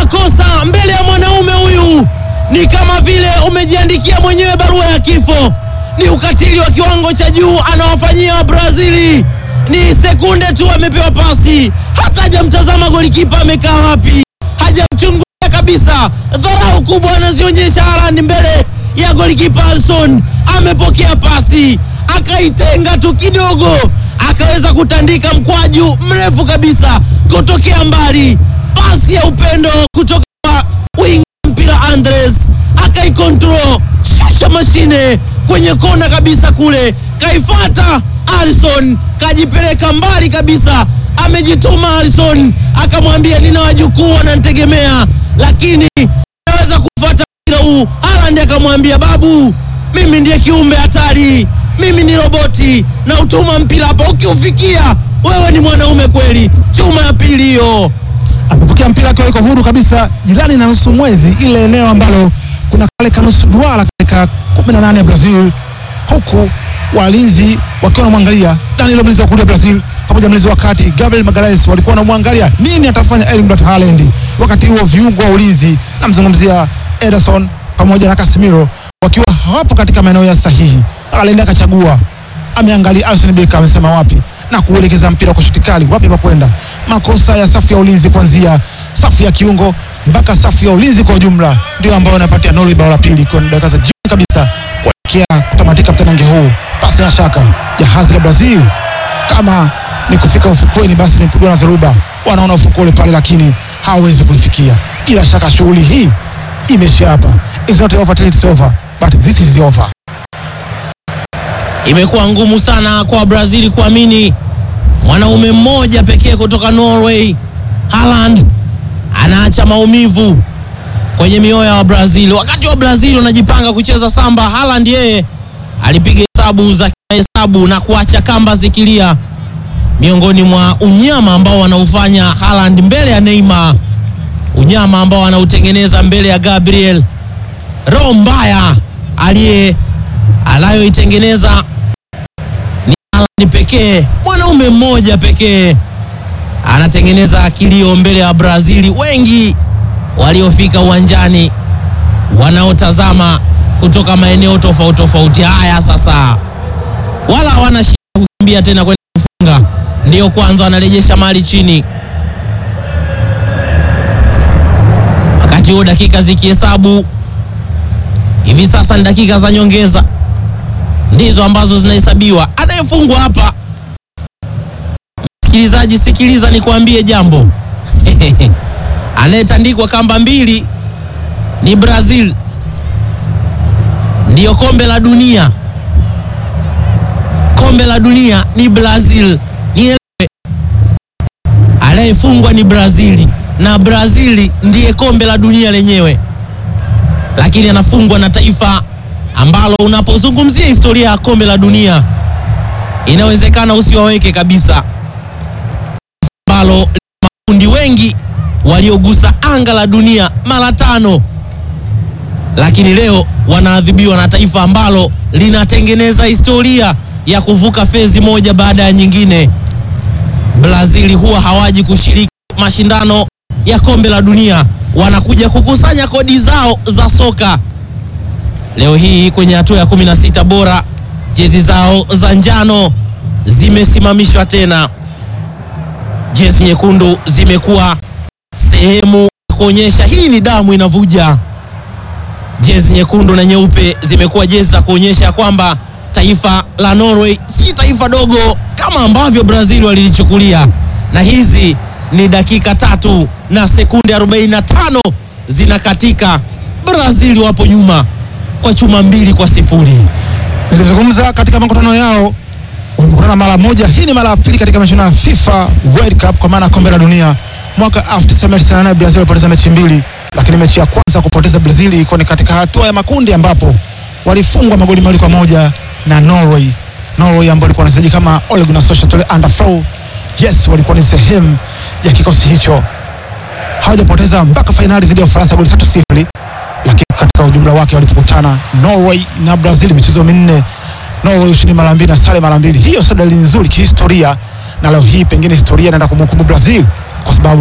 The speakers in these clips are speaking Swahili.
makosa mbele ya mwanaume huyu ni kama vile umejiandikia mwenyewe barua ya kifo. Ni ukatili wa kiwango cha juu anawafanyia Wabrazili. Ni sekunde tu amepewa pasi, hata hajamtazama golikipa amekaa wapi, hajamchungulia kabisa. Dharau kubwa anazionyesha Haaland mbele ya golikipa Alisson. Amepokea pasi akaitenga tu kidogo, akaweza kutandika mkwaju mrefu kabisa kutokea mbali, pasi ya upendo kutoka kwa winga mpira Andres akaikontrol, shusha mashine kwenye kona kabisa kule, kaifata Alisson, kajipeleka mbali kabisa, amejituma Alisson, akamwambia nina wajukuu wananitegemea, lakini naweza kufuata mpira huu. Haaland akamwambia babu, mimi ndiye kiumbe hatari, mimi ni roboti na utuma mpira hapa, ukiufikia wewe ni mwanaume kweli. Chuma ya pili hiyo. amepokea mpira akiwa yuko huru kabisa jirani na nusu mwezi, ile eneo ambalo kuna kale kanusu duara katika 18 ya Brazil, huku walinzi wakiwa wanamwangalia Danilo, mlinzi wa kulia Brazil, pamoja na mlinzi wa kati Gabriel Magalhaes, walikuwa wanamwangalia nini atafanya Erling Braut Haaland. Wakati huo viungo wa ulinzi, namzungumzia Ederson pamoja na Casemiro, wakiwa hawapo katika maeneo ya sahihi. Haaland akachagua ameangalia Alisson Becker amesema wapi na kuelekeza mpira kwa shuti kali wapi pa kwenda. Makosa ya safu ya ulinzi kuanzia safu ya kiungo mpaka safu ya ulinzi kwa ujumla ndio ambayo inapatia Norway bao la pili kwa dakika za jioni kabisa kuelekea kutamatika mtanange huu. Pasi na shaka jahazi la Brazil kama ni kufika ufukweni, basi nimepigwa na dhoruba. Wanaona ufukwe ule pale, lakini hawawezi kuifikia. Bila shaka shughuli hii imeisha hapa. It's not over till it's over, but this is over. Imekuwa ngumu sana kwa Brazil kuamini mwanaume mmoja pekee kutoka Norway, Haaland anaacha maumivu kwenye mioyo ya Brazil. Wakati wa Brazil wanajipanga kucheza samba, Haaland yeye alipiga hesabu za hesabu na kuacha kamba zikilia. Miongoni mwa unyama ambao wanaufanya Haaland mbele ya Neymar, unyama ambao anautengeneza mbele ya Gabriel, roho mbaya aliye anayoitengeneza ni Haaland pekee, mwanaume mmoja pekee anatengeneza kilio mbele ya Brazili. Wengi waliofika uwanjani wanaotazama kutoka maeneo tofauti tofauti. Haya sasa, wala hawana shida kukimbia tena kwenda kufunga, ndiyo kwanza wanarejesha mali chini, wakati huo dakika zikihesabu hivi sasa ni dakika za nyongeza ndizo ambazo zinahesabiwa. Anayefungwa hapa, msikilizaji, sikiliza nikwambie jambo anayetandikwa kamba mbili ni Brazil, ndiyo kombe la dunia. Kombe la dunia ni Brazil, nielewe. Anayefungwa ni Brazili na Brazili ndiye kombe la dunia lenyewe, lakini anafungwa na taifa ambalo unapozungumzia historia ya kombe la dunia inawezekana usiwaweke kabisa, ambalo makundi wengi waliogusa anga la dunia mara tano, lakini leo wanaadhibiwa na taifa ambalo linatengeneza historia ya kuvuka fezi moja baada ya nyingine. Brazili huwa hawaji kushiriki mashindano ya kombe la dunia, wanakuja kukusanya kodi zao za soka leo hii kwenye hatua ya 16 bora jezi zao za njano zimesimamishwa tena. Jezi nyekundu zimekuwa sehemu ya kuonyesha hii ni damu inavuja. Jezi nyekundu na nyeupe zimekuwa jezi za kuonyesha kwamba taifa la Norway si taifa dogo kama ambavyo Brazil walilichukulia, na hizi ni dakika tatu na sekunde 45 zinakatika. Brazil wapo nyuma kwa chuma mbili kwa sifuri. Nilizungumza katika makutano yao, wamekutana mara moja. Hii ni mara ya pili katika mashindano ya FIFA World Cup kwa maana ya kombe la dunia. Mwaka 1998 Brazil walipoteza mechi mbili, lakini mechi ya kwanza kupoteza Brazil ilikuwa ni katika hatua ya makundi ambapo walifungwa magoli mawili kwa moja na Norway. Norway ambao walikuwa wanachezaji kama Ole Gunnar Solskjaer under four. Yes, walikuwa ni sehemu ya kikosi hicho, hawajapoteza mpaka fainali dhidi ya Ufaransa goli tatu sifuri lakini katika ujumla wake walipokutana Norway na Brazil michezo minne, Norway ushindi mara mbili na sare mara mbili. Hiyo sio dalili nzuri kihistoria, na leo hii pengine historia inaenda kumhukumu Brazil kwa sababu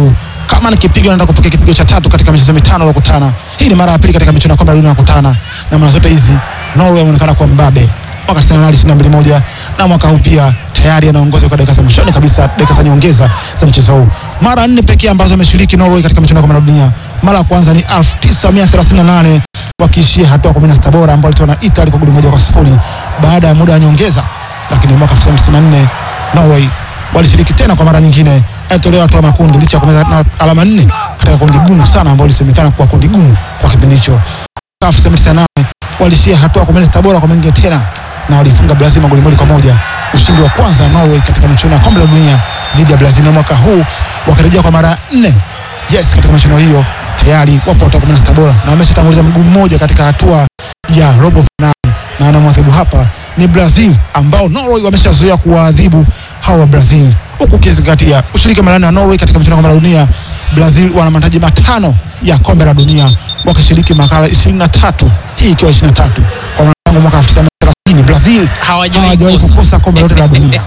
kama ni kipigo anaenda kupokea kipigo cha tatu katika michezo mitano waliokutana. Hii ni mara ya pili katika michuano ya kombe la dunia kukutana, na mara zote hizi Norway wameonekana kwa mbabe mwaka 98 22 moja na mwaka huu pia tayari anaongoza kwa dakika za mwishoni kabisa, dakika za nyongeza za mchezo huu. Mara nne pekee ambazo ameshiriki Norway katika michuano ya kombe la dunia. Mara ya kwanza ni 1938 wakiishia hatua 16 bora ambao walitoa na Italy kwa goli moja kwa sifuri baada ya muda wa nyongeza, lakini mwaka 1994 Norway walishiriki tena kwa mara nyingine, alitolewa hatua makundi licha ya kumeza na alama nne katika kundi gumu sana ambao lisemekana kuwa kundi gumu kwa kipindi hicho. 1998 walishia hatua 16 bora kwa mara nyingine tena na walifunga Brazil magoli moja kwa moja, ushindi wa kwanza Norway katika michuano ya kombe la dunia dhidi ya Brazil, na mwaka huu wakirejea kwa mara ya nne yes, katika michuano hiyo tayari wapo hatua 16 bora na wameshatanguliza mguu mmoja katika hatua ya robo finali, na wanamwadhibu hapa ni Brazil ambao Norway wameshazoea kuwaadhibu hawa wa Brazil, huku ukizingatia ushiriki mara nne wa Norway katika michuano ya kombe la dunia. Brazil wana mataji matano ya kombe la dunia wakishiriki makala 23, hii ikiwa 23 kwa maana tangu mwaka 1930 Brazil Hawajawahi hawajawahi kukosa. kukosa kombe lote la dunia.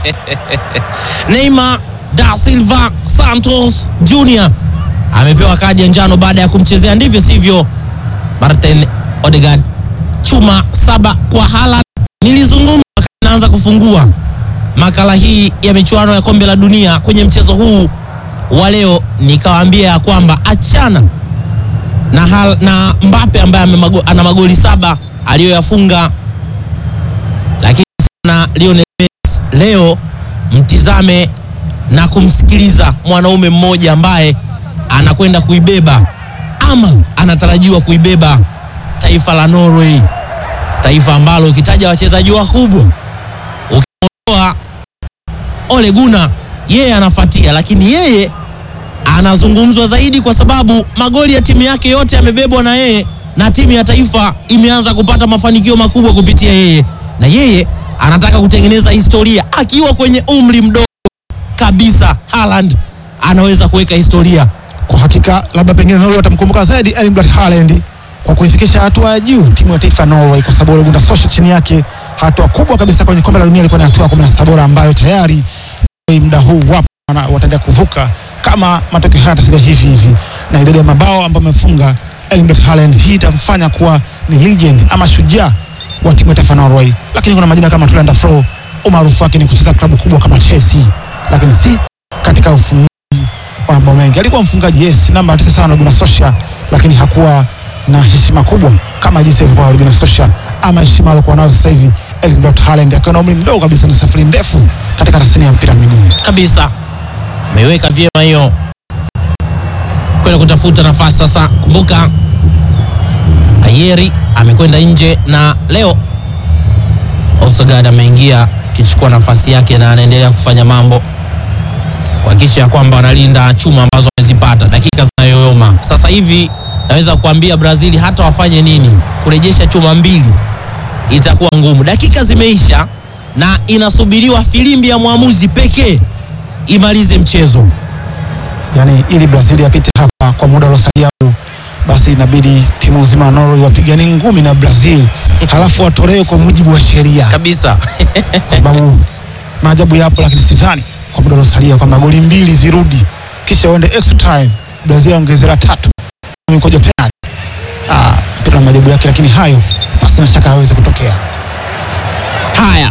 Neymar da Silva Santos Jr amepewa kadi ya njano baada ya kumchezea ndivyo sivyo Martin Odegaard. Chuma saba kwa Haaland. Nilizungumza wakati naanza kufungua makala hii ya michuano ya kombe la dunia kwenye mchezo huu wa leo, nikawaambia ya kwamba achana na, hal, na Mbappe ambaye amemago- ana magoli saba aliyoyafunga, lakini sana Lionel Messi leo mtizame na kumsikiliza mwanaume mmoja ambaye anakwenda kuibeba ama anatarajiwa kuibeba taifa la Norway, taifa ambalo ukitaja wachezaji wakubwa ukiondoa Ole Gunnar, yeye anafuatia, lakini yeye anazungumzwa zaidi kwa sababu magoli ya timu yake yote yamebebwa na yeye, na timu ya taifa imeanza kupata mafanikio makubwa kupitia yeye, na yeye anataka kutengeneza historia akiwa kwenye umri mdogo kabisa. Haaland anaweza kuweka historia. Kwa hakika labda pengine Norway watamkumbuka zaidi Erling Braut Haaland kwa kuifikisha hatua ya juu timu ya taifa ya Norway, kwa sababu Ole Gunnar Solskjaer chini yake hatua kubwa kabisa kwenye kombe la dunia ilikuwa ni hatua ya 17 bora ambayo tayari Norway muda huu wapo na wataendelea kuvuka kama matokeo haya yatasalia hivi hivi, na idadi ya mabao ambayo amefunga Erling Braut Haaland, hii itamfanya kuwa ni legend ama shujaa wa timu ya taifa ya Norway. Lakini kuna majina kama Tolanda Flo, umaarufu wake ni kucheza klabu kubwa kama Chelsea, lakini si katika ufungaji wa mabao mengi. Alikuwa mfungaji yes, namba tisa sana Gunnar Solskjaer, lakini hakuwa na heshima kubwa kama jinsi alivyokuwa Gunnar Solskjaer ama heshima aliyokuwa nayo sasa hivi Erling Braut Haaland akiwa na umri mdogo kabisa na safari ndefu katika tasnia ya mpira wa miguu. kabisa ameiweka vyema hiyo kwenda kutafuta nafasi sasa. Kumbuka Ayeri amekwenda nje na leo Odegaard ameingia akichukua nafasi yake na anaendelea kufanya mambo kuhakikisha ya kwamba wanalinda chuma ambazo wamezipata dakika zinayoyoma. Sasa hivi naweza kuambia Brazil hata wafanye nini, kurejesha chuma mbili itakuwa ngumu. Dakika zimeisha na inasubiriwa filimbi ya mwamuzi pekee imalize mchezo. Yani ili Brazil apite hapa kwa muda uliosalia huu, basi inabidi timu nzima ya Norway wapigane ngumi na Brazil, halafu watolewe kwa mujibu wa sheria, kabisa kwa sababu maajabu yapo, lakini sidhani kwa muda uliosalia kwamba goli mbili zirudi kisha uende extra time, Brazil ongeze la tatu mikoja penalty. Ah, mpira na maajabu yake, lakini hayo basi na shaka hawezi kutokea. haya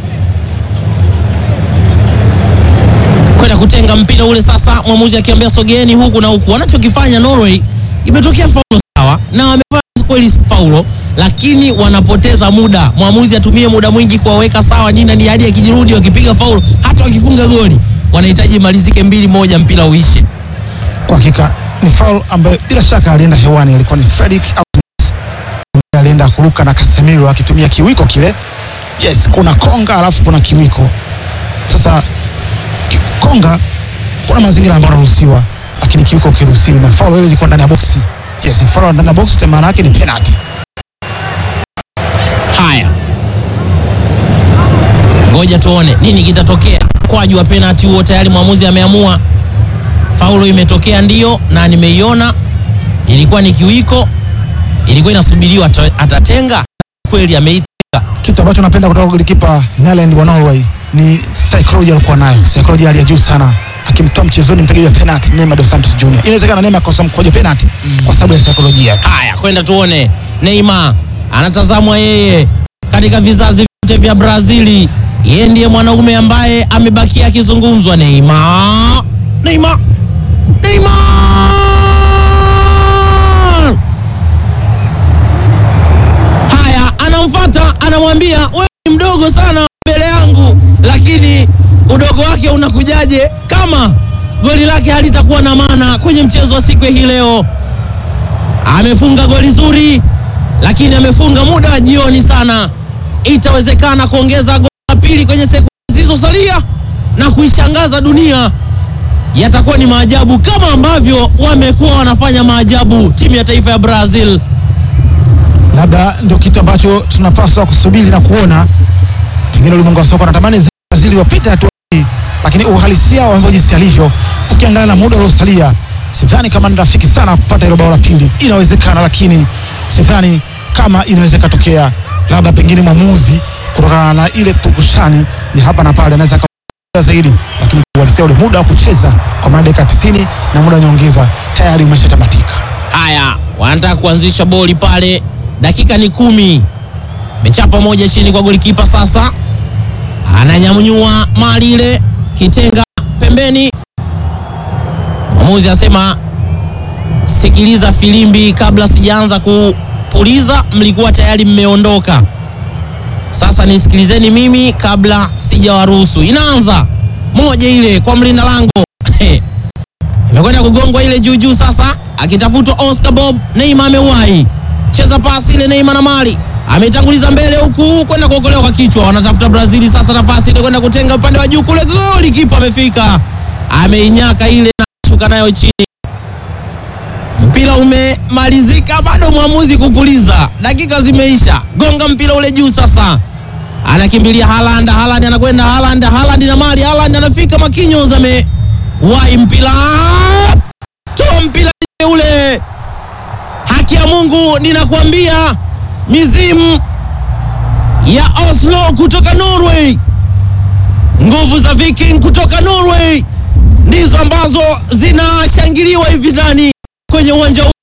kwenda kutenga mpira ule sasa, mwamuzi akiambia sogeeni huku na huku. Wanachokifanya Norway, imetokea faulo sawa, na wamefanya kweli faulo, lakini wanapoteza muda. Mwamuzi atumie muda mwingi kuwaweka sawa nini ni hadi akijirudi, wakipiga faulo, hata wakifunga goli wanahitaji imalizike mbili moja, mpira uishe. Kwa hakika ni foul ambayo bila shaka alienda hewani, alikuwa ni Fredrik Aunes ambaye alienda kuruka na Casemiro akitumia kiwiko kile. Yes, kuna konga alafu kuna kiwiko. Sasa ki- konga kuna mazingira ambayo yanaruhusiwa, lakini kiwiko kiruhusiwi, na foul ile ilikuwa ndani ya boksi. Yes, foul ndani ya boksi, maana yake ni penalty. Haya, ngoja tuone nini kitatokea. Kwaju wa penalti huo tayari mwamuzi ameamua, faulo imetokea ndio, na nimeiona ilikuwa ni kiwiko, ilikuwa inasubiriwa ata- atatenga, kweli ameitenga. Kitu ambacho napenda kutoka kwa golikipa Nyland wa Norway ni psychology alikuwa nayo, psychology hali ya juu sana, akimtoa mchezoni mpigaji wa penalty Neymar dos Santos Junior. Inawezekana Neymar kosa mkojo penalty kwa sababu ya saikolojia tu. Haya, kwenda tuone. Neymar anatazamwa yeye katika vizazi vyote vya Brazili, yeye ndiye mwanaume ambaye amebakia akizungumzwa. Neymar, Neymar, Neymar. Haya, anamfuata anamwambia, wewe ni mdogo sana mbele yangu, lakini udogo wake unakujaje kama goli lake halitakuwa na maana kwenye mchezo wa siku hii leo? amefunga goli zuri, lakini amefunga muda wa jioni sana. Itawezekana kuongeza goli la pili kwenye sekunde zilizosalia na kuishangaza dunia. Yatakuwa ni maajabu kama ambavyo wamekuwa wanafanya maajabu timu ya taifa ya Brazil. labda ndio kitu ambacho tunapaswa kusubiri na kuona. Pengine ulimwengu wa soka unatamani Brazil wapite hatua hii, lakini uhalisia wa mambo jinsi alivyo, tukiangalia na muda uliosalia, sidhani kama ni rafiki sana kupata hilo bao la pili. Inawezekana, lakini sidhani kama inaweza ikatokea. Labda pengine mwamuzi kutokana na ile pukushani ya hapa na pale anaweza aka zaidi, lakini uhalisia ule muda wa kucheza kwa maana dakika 90 na muda wa nyongeza tayari umeshatamatika. Haya, wanataka kuanzisha boli pale, dakika ni kumi. Mechapa moja chini kwa golikipa sasa, ananyanyua mali ile, kitenga pembeni. Mwamuzi asema sikiliza filimbi kabla sijaanza kupuliza, mlikuwa tayari mmeondoka. Sasa nisikilizeni mimi kabla sijawaruhusu. Inaanza moja ile kwa mlinda lango imekwenda kugongwa ile juu juu, sasa akitafutwa Oscar Bob. Neymar amewahi cheza pasi ile, Neymar na mali ametanguliza mbele huku kwenda kuokolewa kwa kichwa. Wanatafuta Brazili sasa nafasi ile kwenda kutenga upande wa juu kule, goli kipa amefika, ameinyaka ile na shuka nayo chini. Mpira umemalizika, bado mwamuzi kupuliza, dakika zimeisha. Gonga mpira ule juu sasa, anakimbilia Haaland. Haaland anakwenda Haaland, Haaland na mali, Haaland anafika, Marquinhos amewahi mpira, toa mpira nje ule. Haki ya Mungu, ninakwambia mizimu ya Oslo kutoka Norway, nguvu za Viking kutoka Norway ndizo ambazo zinashangiliwa hivi ndani kwenye uwanja huu.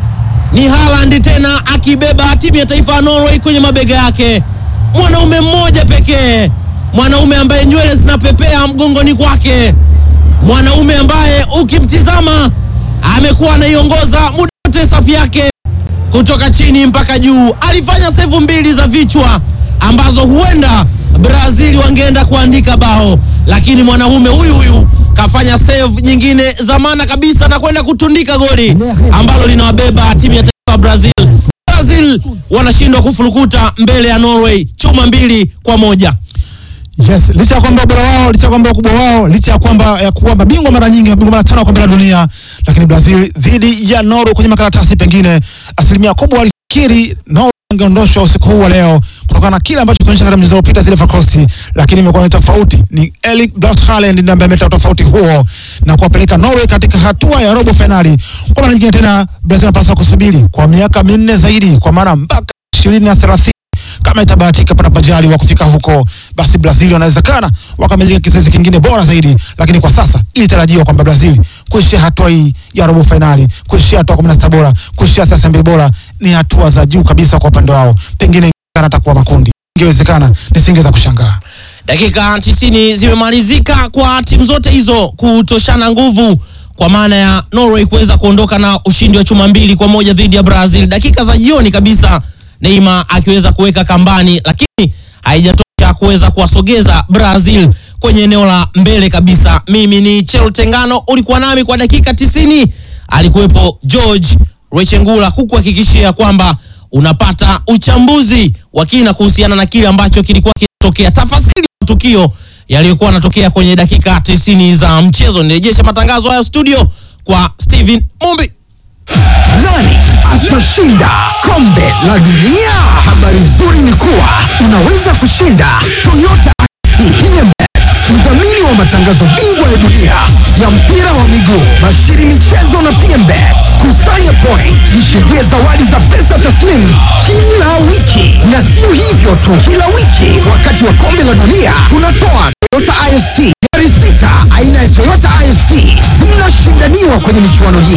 Ni Haaland tena akibeba timu ya taifa ya Norway kwenye mabega yake, mwanaume mmoja pekee, mwanaume ambaye nywele zinapepea mgongoni kwake, mwanaume ambaye ukimtizama amekuwa anaiongoza muda wote safu yake kutoka chini mpaka juu. Alifanya sevu mbili za vichwa ambazo huenda Brazil wangeenda kuandika bao, lakini mwanaume huyu huyu kafanya save nyingine za maana kabisa na kwenda kutundika goli ambalo linawabeba timu ya taifa ya Brazil. Brazil wanashindwa kufurukuta mbele ya Norway chuma mbili kwa moja. Yes, licha ya kwamba ubora wao, licha ya kwamba ukubwa wao, licha ya kwamba ya kuwa mabingwa mara nyingi, mabingwa mara tano wa kombe la dunia, lakini Brazil dhidi ya Norway kwenye makaratasi, pengine asilimia kubwa walifikiri Norway angeondoshwa usiku huu wa leo kutokana na kile ambacho kionyesha katika mchezo uliopita zile Fakosti, lakini imekuwa ni tofauti. Ni Erling Braut Haaland ndiye ambaye ameleta tofauti huo na kuwapeleka Norway katika hatua ya robo finali. Kwa mara nyingine tena, Brazil anapaswa kusubiri kwa miaka minne zaidi, kwa maana mpaka ishirini na thelathini kama itabahatika pata pajali wa kufika huko, basi Brazil wanawezekana wakamilika kizazi kingine bora zaidi, lakini kwa sasa ilitarajiwa kwamba Brazil kuishia hatua hii ya robo fainali, kuishia hatua kumi na sita bora, kuishia thelathini mbili bora ni hatua za juu kabisa kwa upande wao. Pengine atakuwa makundi, ingewezekana nisingeweza kushangaa. Dakika 90 zimemalizika kwa timu zote hizo kutoshana nguvu, kwa maana ya Norway kuweza kuondoka na ushindi wa chuma mbili kwa moja dhidi ya Brazil. Dakika za jioni kabisa, Neymar akiweza kuweka kambani, lakini haijatosha kuweza kuwasogeza Brazil kwenye eneo la mbele kabisa. Mimi ni Chelo Tengano, ulikuwa nami kwa dakika 90, alikuwepo George Rechengula kukuhakikishia kwamba unapata uchambuzi wa kina kuhusiana na kile ambacho kilikuwa kinatokea, tafasiri ya matukio yaliyokuwa yanatokea kwenye dakika 90 za mchezo. Nirejeshe matangazo haya studio kwa Steven Mumbi. Nani atashinda kombe la dunia? Habari nzuri ni kuwa unaweza kushinda Toyota ISP mdhamini wa matangazo bingwa ya dunia ya mpira wa miguu, Bashiri Michezo na PMBet. Kusanya point, jishindia zawadi za pesa taslimu kila wiki, na sio hivyo tu, kila wiki wakati wa kombe la dunia tunatoa Toyota IST gari sita aina ya Toyota IST zinashindaniwa kwenye michuano hii.